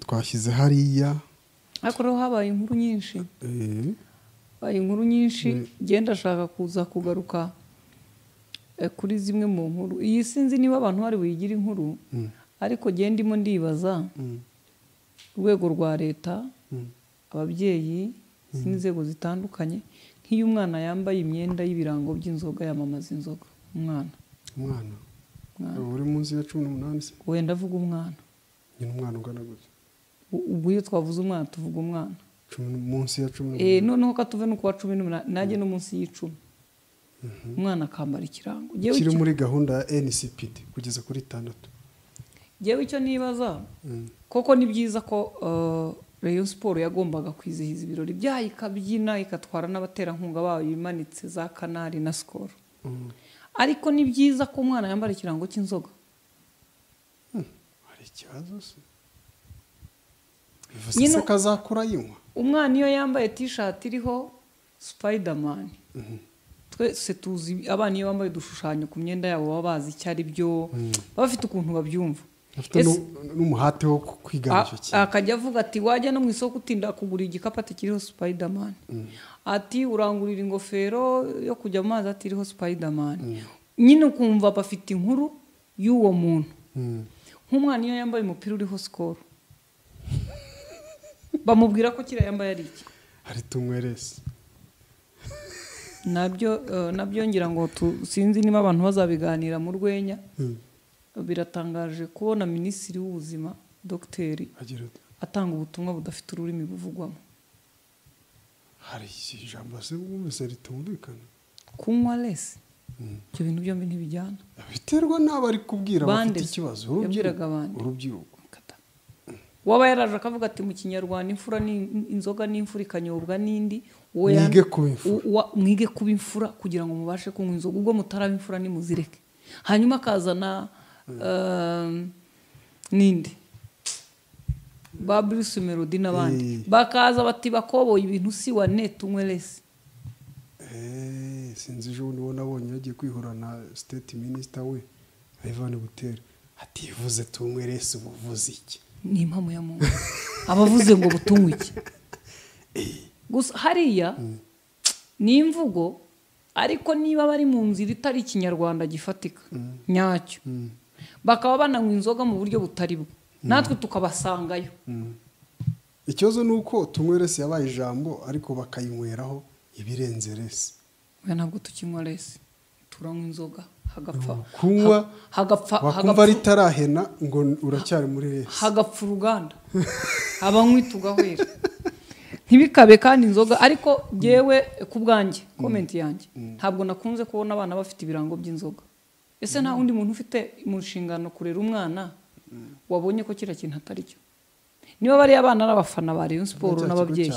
twashyize hariya ariko rero habaye inkuru nyinshi eh, habaye inkuru nyinshi genda ashaka kuza kugaruka eh, kuri zimwe mu nkuru iyi sinzi niba abantu bari buyigira inkuru ariko genda ndimo ndibaza mm, urwego rwa leta mm, ababyeyi n'inzego zitandukanye nk'iyo umwana yambaye imyenda y'ibirango by'inzoga yamamaza inzoga umwana umwana Umwana. Eh, uri munsi ya cumi n'umunani se wenda avuga umwana nyine umwana ungana gutya U- ubwo iyo twavuze umwana tuvuga umwana Cumi n- munsi ya cumi Eh, n'umunani noneho ko tuve no kuwa cumi n'umunani najye no munsi y'icumi umwana akambara ikirango Jyewe kiri icyo- muri gahunda ya ncpd kugeza kuri itandatu jyewe icyo nibaza Mm. koko ni byiza ko eh, rayon siporo yagombaga kwizihiza ibirori byayo ikabyina ikatwara n'abaterankunga bayo imanitse za kanari na sikoro Mm. ariko ni byiza ko umwana yambara ikirango cy'inzoga hari ikibazo se bivuze Nyine- se ko azakura yinywa umwana iyo yambaye tishati iriho supayidamani twese tuzi abana iyo bambaye udushushanyo ku myenda yabo baba bazi icyo ari byo baba bafite ukuntu babyumva afite Ese- nu- n'umuhate wo ku- kwigana A- icyo kintu akajya avuga ati wajya no mu isoko utinda kugura igikapu ati kiriho supayidamani ati urangurira ingofero yo kujya mu mazi ati iriho supayidamani nyine ukumva bafite inkuru y'uwo muntu Mm. nk'umwana iyo yambaye umupira uriho sikoro bamubwira ko kiriya yambaye ari iki hari tumweresi nabyo eh, nabyo ngira ngo tu- sinzi niba abantu bazabiganira mu rwenya Mm. biratangaje kubona minisitiri w'ubuzima dogiteri agira ati atanga ubutumwa budafite ururimi buvugwamo hari ijambo se wumvise ritumvikana kunywa lesi ibyo bintu byombi ntibijyana biterwa n'abo ari kubwira bafite Bandeze. ikibazo Yabwiraga bande. urubyiruko Kata. waba yaraje akavuga ati mu kinyarwanda imfura ni inzoga n'imfura ikanyobwa n'indi uwo ya- Mwige kuba imfura. u- wa- mwige kuba imfura kugira ngo mubashe kunywa inzoga ubwo mutaraba imfura nimuzireke hanyuma akazana eh, ninde ba bruce melody n'abandi Eh. bakaza bati bakoboye ibintu si wa neti unywe lesi Eh, sinzi ejo bundi ubona abonye yagiye kwihura na state minister we ivan butera ativuze tumweresi ubuvuzi iki ni impamo ya muntu abavuze ngo butunywe iki gusa hariya ni imvugo ariko niba bari mu nzira itari ikinyarwanda gifatika nyacyo bakaba bananywa inzoga mu buryo butari bwo natwe tukabasangayo ikibazo ni uko tumweresi yabaye ijambo ariko bakayinyweraho ibirenze resi oya ntabwo tukinywa resi turanywa inzoga hagapfa kunywa ha- hagapfa wakumva hagapfa- ritarahena ngo uracyari muri resi hagapfa uruganda abanywi tugahwera ntibikabe kandi inzoga ariko ngewe ku bwanjye komenti yanjye ntabwo nakunze kubona abana bafite ibirango by'inzoga ese nta wundi muntu ufite mu nshingano kurera umwana wabonye ko kiriya kintu atari cyo niba bariya abana ari abafana ba rayon siporo n'ababyeyi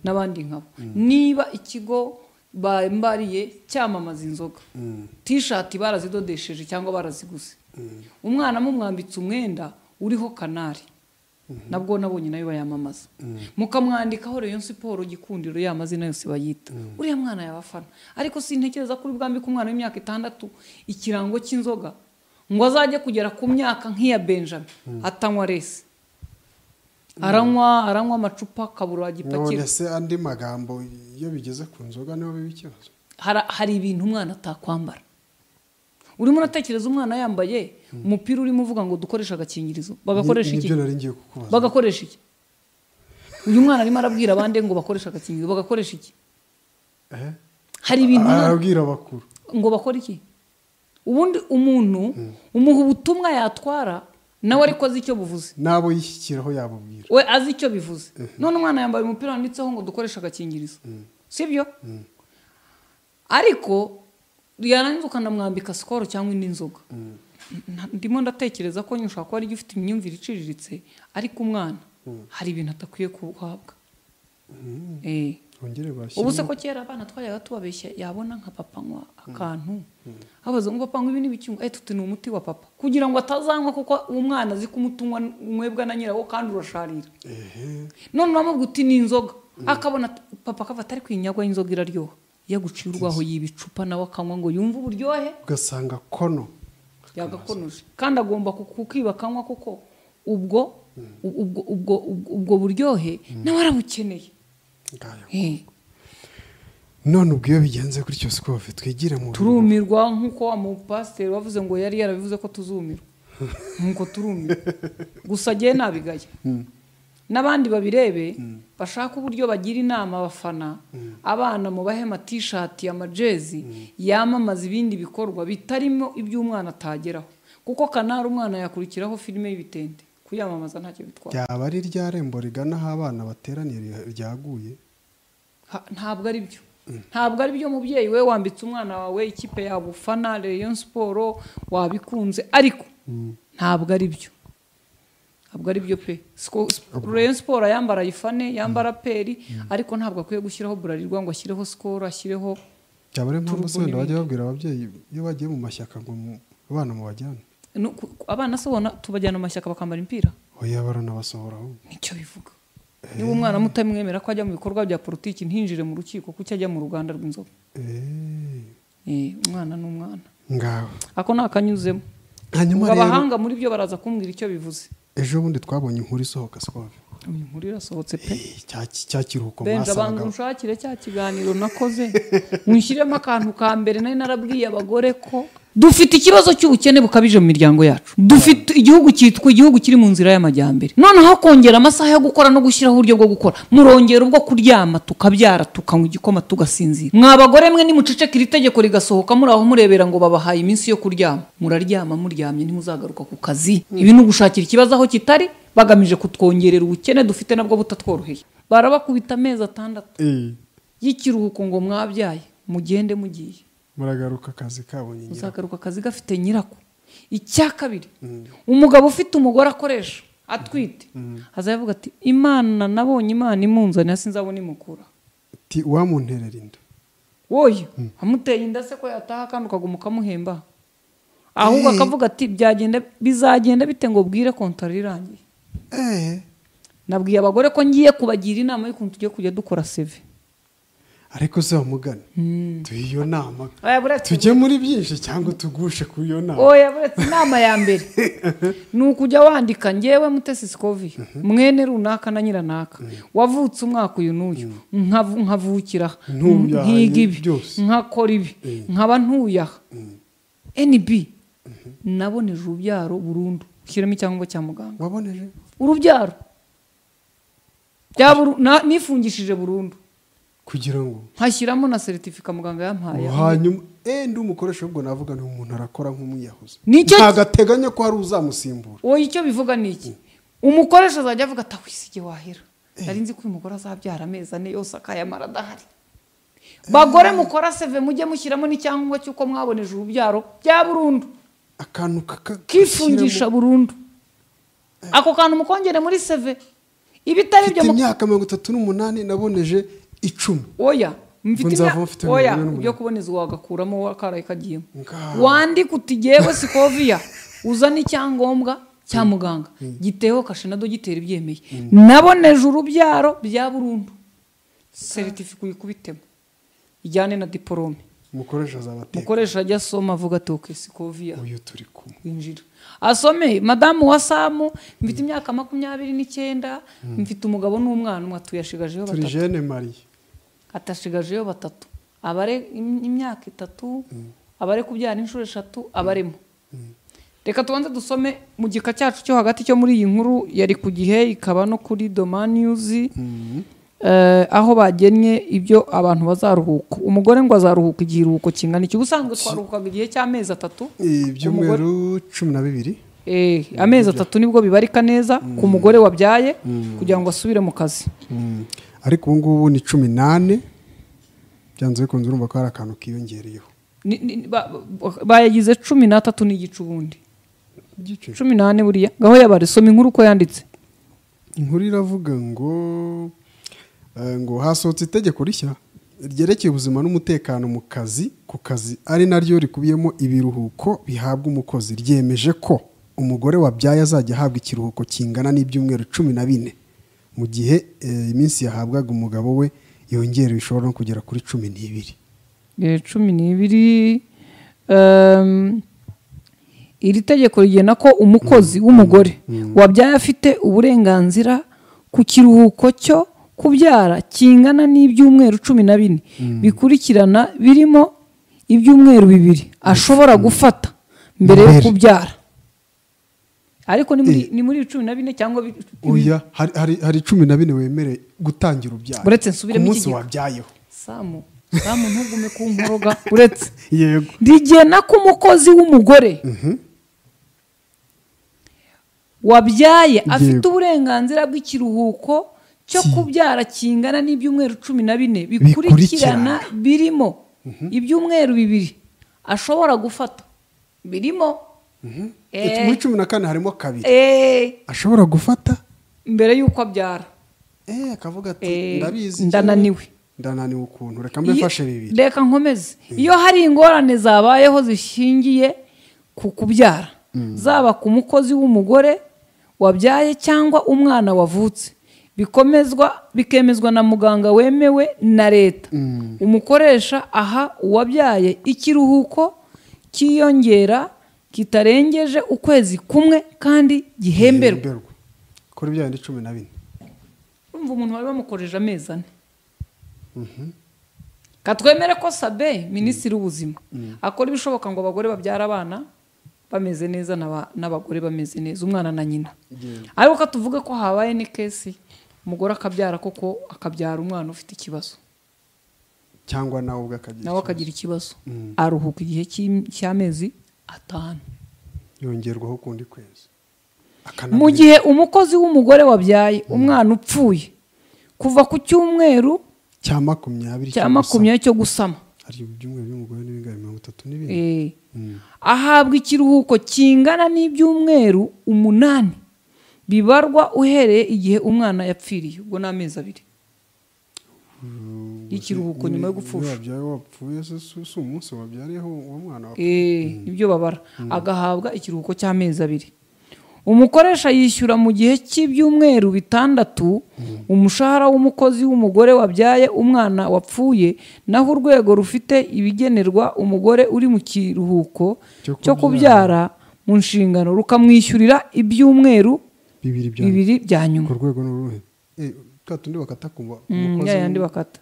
n'abandi nkabo niba ikigo bambariye cyamamaza inzoga tishati barazidodesheje cyangwa baraziguze umwana mumwambitse umwenda uriho kanari nabwo nabonye nayo bayamamaza mukamwandikaho rayon siporo gikundiro ya mazina yose bayita uriya mwana yabafana ariko sintekereza ko uri bwambike umwana w'imyaka itandatu ikirango cy'inzoga ngo azajye kugera ku myaka nk'iya benjamin atanywa resi aranywa aranywa amacupa akabura agipakira none se andi magambo iyo bigeze ku nzoga niho biba ikibazo Hara- hari ibintu umwana atakwambara urimo uratekereza umwana yambaye umupira urimo uvuga ngo dukoreshe agakingirizo bagakoresha Ni- iki nibyo nari ngiye kukubaza bagakoresha iki uyu mwana arimo arabwira abandi ngo bakoreshe agakingirizo bagakoresha iki Eh? hari ibintu umwana- arabwira abakuru ngo bakore iki ubundi umuntu umuha ubutumwa yatwara nawe ariko azi icyo buvuze n'abo yishyikiraho yababwira we azi icyo bivuze none umwana yambaye umupira wanditseho ngo dukoreshe agakingirizo sibyo ariko yarangiza ukanamwambika sikoro cyangwa indi nzoga Na- ndimo ndatekereza ko nyine ushobora kuba ari ufite imyumvire iciriritse ariko umwana hari ibintu atakwiye guhabwa Eh. bongere bashyire ubu se ko kera abana twajyaga tubabeshya yabona nka papa anywa akantu abaza ngo papa anywa ibi n'ibicyungo tuti ni umuti wa papa kugira ngo atazanywa kuko uwo mwana azi ko umuti unywa unywebwa na nyirawo kandi urasharira none uramubwira uti ni inzoga akabona ati- papa akava atari kwinyagwa y'inzoga iraryoha iyo aguciye urwaho yiba icupa nawe akanywa ngo yumve uburyohe ugasanga kono yagakonoje kandi agomba kukiba akanywa kuko ubwo ubwo ubwo ubwo buryohe nawe arabukeneye ngayo. Eh, none ubwo iyo bigenze gutyo sikove twigira mu bintu. turumirwa nk'uko amupasiteri wavuze ngo yari yarabivuze ko tuzumirwa nk'uko turumirwa gusa agiye nabigaya n'abandi babirebe bashaka uburyo bagira inama abafana abana mubahe amatishati amajezi yamamaza ibindi bikorwa bitarimo iby'umwana atageraho kuko kanari umwana yakurikiraho filime y'ibitende kuyamamaza ntacyo bitwara ryaba ari rya rembo rigana aho abana bateraniye ri- ryaguye Ha- ntabwo ari byo ntabwo ari byo mubyeyi we wambitse umwana wawe ikipe yagufana Rayon siporo wabikunze ariko ntabwo ari byo ntabwo ari byo pe Siko- sp- Rayon siporo yambara ayifane yambara peri ariko ntabwo akwiye gushyiraho burarirwa ngo ashyireho sikoro ashyireho byaba ari impamvu Turugo se wenda bajya n'ibindi. babwira ababyeyi iyo bagiye mu mashyaka ngo mu- abana mubajyane no, ku- ku- abana se ubona tubajyana mu mashyaka bakambara imipira oya baranabasohora aho nicyo bivuga niba umwana mutamwemera ko ajya mu bikorwa bya politiki ntinjire mu rukiko kuki ajya mu ruganda rw'inzoga Eh, Eh, umwana ni umwana ngaho ako ni akanyuzemo hanyuma Ubwo rero abahanga muri byo baraza kumbwira icyo bivuze ejo bundi twabonye inkuru isohoka sikove uyu nkuru irasohotse pe Eh, cya cya kiruhuko benja abantu mwasabaga unshakire cya kiganiro nakoze mwishyiremo akantu ka mbere nari narabwiye abagore ko dufite ikibazo cy'ubukene bukabije mu miryango yacu dufite igihugu cyitwa igihugu kiri mu nzira y'amajyambere noneho kongera amasaha yo gukora no gushyiraho uburyo bwo gukora murongera ubwo kuryama tukabyara tukanywa igikoma tugasinzira mwa bagore mwe nimuceceka iri tegeko rigasohoka muri aho murebera ngo babahaye iminsi yo kuryama muraryama muryamye ntimuzagaruka ku kazi ibi ni ugushakira ikibazo aho kitari bagamije kutwongerera ubukene dufite nabwo butatworoheye barabakubita amezi atandatu Eh, y'ikiruhuko ngo mwabyaye mugende mugiye muragaruka akazi kabo nyine uzagaruka akazi gafite nyirako icya kabiri umugabo ufite umugore akoresha atwite azavuga ati imana nabonye imana imunzanira sinzabona imukura ati wamunterera inda woye amuteye inda se ko yataha kandi ukaguma ukamuhemba ahubwo akavuga ati byagenda bizagenda bite ngo bwire kontara irangiye Eh, nabwiye abagore ko ngiye kubagira inama y'ukuntu tugiye kujya dukora seve ariko se wamugana tuhe iyo nama Oya, buretse tujye muri byinshi cyangwa tugushe ku iyo nama oya buretse inama ya mbere ni ukujya wandika ngewe mutesi sikovi mwene runaka na nyiranaka wavutse umwaka uyu n'uyu nkavu- nkavukira aha, Ntuyaha nkiga ibi byose. nkakora ibi nkaba ntuyaha nb naboneje urubyaro burundu ushyiramo icyangombwa cya muganga waboneje urubyaro Byaba uru- na- nifungishije burundu kugira ngo nkashyiramo na seritifika muganga yampaye hanyuma eh ndi umukoresha ubwo navuga ni umuntu arakora nk'umwiyahuzi Nicyo- ntago ateganya ko hari uzamusimbura wowe icyo bivuga ni iki umukoresha azajya avuga ati wisige wahera nari nzi ko uyu mugore azabyara amezi ane yose akayamara adahari bagore mukora seve mujye mushyiramo n'icyangombwa cy'uko mwaboneje urubyaro bya burundu akantu kaka- kifungisha gashyiramo- burundu ako kantu mukongere muri seve ibitari mfite ibyo mu- imyaka mirongo itatu n'umunani naboneje icumi oya mfite nzava imya- mfite oya mirongo ine n'umunani. ibyo kuboneza wagakuramo akaraye kagiyemo Ngaho. wandika uti ngewe sikoviya uza n'icyangombwa cya muganga giteho kashe na dogiteri byemeye naboneje urubyaro bya burundu seritifika uyikubitemo ijyane na diporome umukoresha azabateka mukoresha ajya asoma avuga ati oke sikoviya uyu turi kumwe winjira asome madamu wa samu mfite imyaka makumyabiri n'icyenda mfite umugabo n'umwana umwe tuyashigajeho turi batatu jene mariye atashigajeyo batatu abare im- imyaka itatu abare kubyara inshuro eshatu abaremo reka tubanze dusome mu gika cyacu cyo hagati cyo muri iyi nkuru yari ku gihe ikaba no kuri domaniyuzi eh, aho bagennye ibyo abantu bazaruhuka umugore ngo azaruhuka igiruhuko kingana iki ubusanzwe twaruhukaga igihe cy'amezi atatu ibyumweru cumi na bibiri Eh, amezi atatu nibwo bibarika neza ku mugore wabyaye kugira ngo asubire mu kazi ariko ubu ngubu ni cumi n'ane byanze bikunze urumva ko hari akantu kiyongereyeho Ni- ni- ba- ba- bayagize cumi n'atatu n'igice ubundi igice cumi n'ane buriya ngaho yabare soma inkuru uko yanditse inkuru iravuga ngo eh, ngo hasohotse itegeko rishya ryerekeye ubuzima n'umutekano mu kazi ku kazi ari naryo rikubiyemo ibiruhuko bihabwa umukozi ryemeje ko umugore wabyaye azajya ahabwa ikiruhuko kingana n'ibyumweru cumi na bine mu gihe eh, iminsi yahabwaga umugabo we yongerewe ishobora no kugera kuri cumi n'ibiri Eh, cumi n'ibiri ehm, iri tegeko rigena ko umukozi w'umugore wabyaye afite uburenganzira ku kiruhuko cyo kubyara kingana n'ibyumweru cumi na bine bikurikirana birimo ibyumweru bibiri ashobora gufata mbere yo Mbere. kubyara ariko ni muri- ni muri cumi na bine cyangwa bi- oya hari- hari hari cumi na bine wemerewe gutangira ubyara Uretse nsubiremo ku munsi ikigega. wabyayeho samu samu ntugume ku nkoroga uretse yego rigena ko umukozi w'umugore wabyaye afite uburenganzira bw'ikiruhuko cyo Ki- kubyara kingana n'ibyumweru cumi na bine Bikurikirana. bikurikirana birimo ibyumweru bibiri ashobora gufata birimo Eh. muri cumi na kane harimo kabiri Eh, ashobora gufata mbere y'uko abyara eh akavuga ati Eh, ndabizi ndananiwe." cyane. ndananiwe ukuntu reka mbe Iyo- mfashe bibiri reka nkomeze iyo hari ingorane zabayeho zishingiye ku kubyara zaba ku mukozi w'umugore wabyaye cyangwa umwana wavutse bikomezwa bikemezwa na muganga wemewe na leta umukoresha aha uwabyaye ikiruhuko cyiyongera kitarengeje ukwezi kumwe kandi gihemberwa Hemberwa. kuri bya bindi cumi na bine urumva umuntu bari bamukojeje amezi ane katwemere ko sabe minisitiri w'ubuzima akora ibishoboka ngo abagore babyara abana bameze neza n'aba- n'abagore bameze neza umwana na nyina ariko ko tuvuge ko habaye n'ikesi umugore akabyara koko akabyara umwana ufite ikibazo cyangwa nawe ubwo akagira nawe ikibazo. akagira ikibazo aruhuka igihe cy'im- cy'amezi atanu yongerwaho ukundi kwezi mu gihe umukozi w'umugore wabyaye umwana upfuye kuva ku cyumweru cya makumyabiri cya makumyabiri cyo gusama gusa. hari ibyumweru by'umugore n'ibingana mirongo itatu n'ibindi Eh. ahabwa ikiruhuko kingana n'ibyumweru umunani bibarwa uhereye igihe umwana yapfiriye ubwo ni amezi abiri y'ikiruhuko nyuma yo gupfusha wabyaye wapfuye se si si umunsi wabyariyeho uwo mwana wapfuye Eh, nibyo babara agahabwa ikiruhuko cy'amezi abiri umukoresha yishyura mu gihe cy'ibyumweru bitandatu umushahara w'umukozi w'umugore wabyaye umwana wapfuye naho urwego rufite ibigenerwa umugore uri mu kiruhuko Cyo cyo kubyara mu nshingano rukamwishyurira ibyumweru bibiri bya bibiri bya nyuma ku rwego n'uruhe Eh, twa tundi bakata kumva Mm, umukozi ya yandi bakata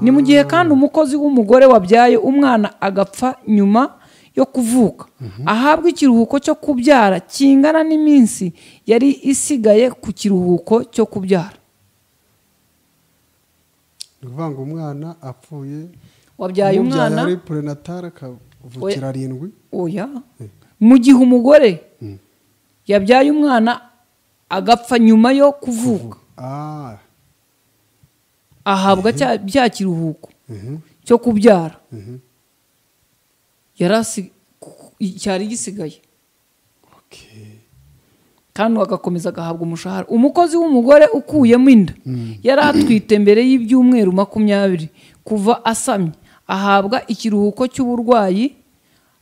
ni mu gihe kandi umukozi w'umugore wabyaye umwana agapfa nyuma yo kuvuka ahabwa ikiruhuko cyo kubyara kingana n'iminsi yari isigaye ku kiruhuko cyo kubyara ni ukuvuga ngo umwana apfuye wabyaye umubyaye umwana ari purenatari akavukira arindwi oya mu gihe umugore yabyaye umwana agapfa nyuma yo kuvuka ah ahabwa cya- bya kiruhuko mhm, cyo kubyara mhm, yari asi- cyari gisigaye okay. kandi agakomeza agahabwa umushahara umukozi w'umugore ukuyemo inda yari atwite mbere y'ibyumweru makumyabiri kuva asamye ahabwa ikiruhuko cy'uburwayi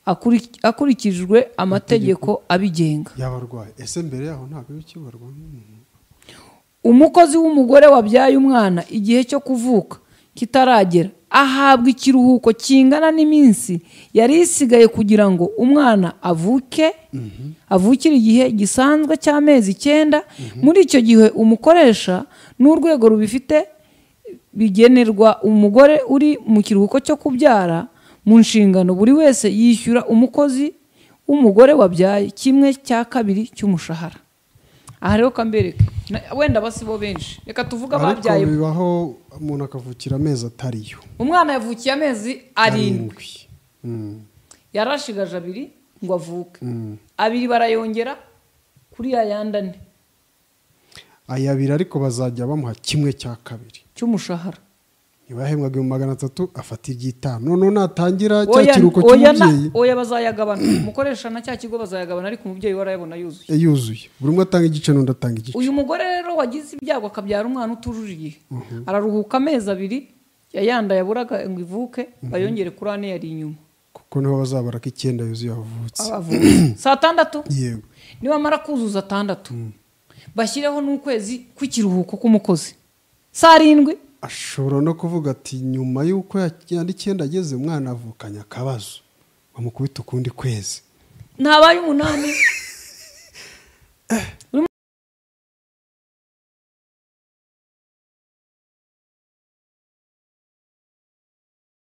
akuri- akurikijwe amategeko abigenga yaba arwaye ese mbere yaho ntabwo bikibarwa nk'umuntu umukozi w'umugore wabyaye umwana igihe cyo kuvuka kitaragera ahabwa ikiruhuko kingana n'iminsi yari isigaye kugira ngo umwana avuke avukire igihe gisanzwe cy'amezi icyenda muri icyo gihe umukoresha n'urwego rubifite bigenerwa umugore uri mu kiruhuko cyo kubyara mu nshingano buri wese yishyura umukozi w'umugore wabyaye kimwe cya kabiri cy'umushahara aha rero kambereke Na- wenda basibo benshi reka tuvuge ariko ababyaye bibaho umuntu akavukira amezi atariyo umwana yavukiye amezi arindwi arindwi Mm, yarashigaje abiri ngo avuke mm. abiri barayongera kuri ya yandi ane aya abiri ariko bazajya bamuha kimwe cya kabiri cy'umushahara ntibahembwaga ibihumbi magana atatu afata iby'itanu noneho natangira cya Oya- kiruhuko oya na- cy'umubyeyi oya bazayagabana umukoresha na cya kigo bazayagabana ariko umubyeyi we arayabona yuzuye eh, yuzuye buri umwe atanga igice n'undi atanga igice uyu mugore rero wagize ibyago akabyara umwana utujuje igihe araruhuka amezi abiri ya yandi yaburaga ngo ivuke bayongere kuri ane yari inyuma kuko niho bazabara ko icyenda yuzuye avutse abavutse saa tandatu yego nibamara kuzuza atandatu bashyireho n'ukwezi kw'ikiruhuko k'umukozi saa arindwi ashobora no kuvuga ati nyuma y'uko ya- ya n'icyenda ageze umwana avukanye akabazo bamukubita ukundi kwezi ntabaye umunani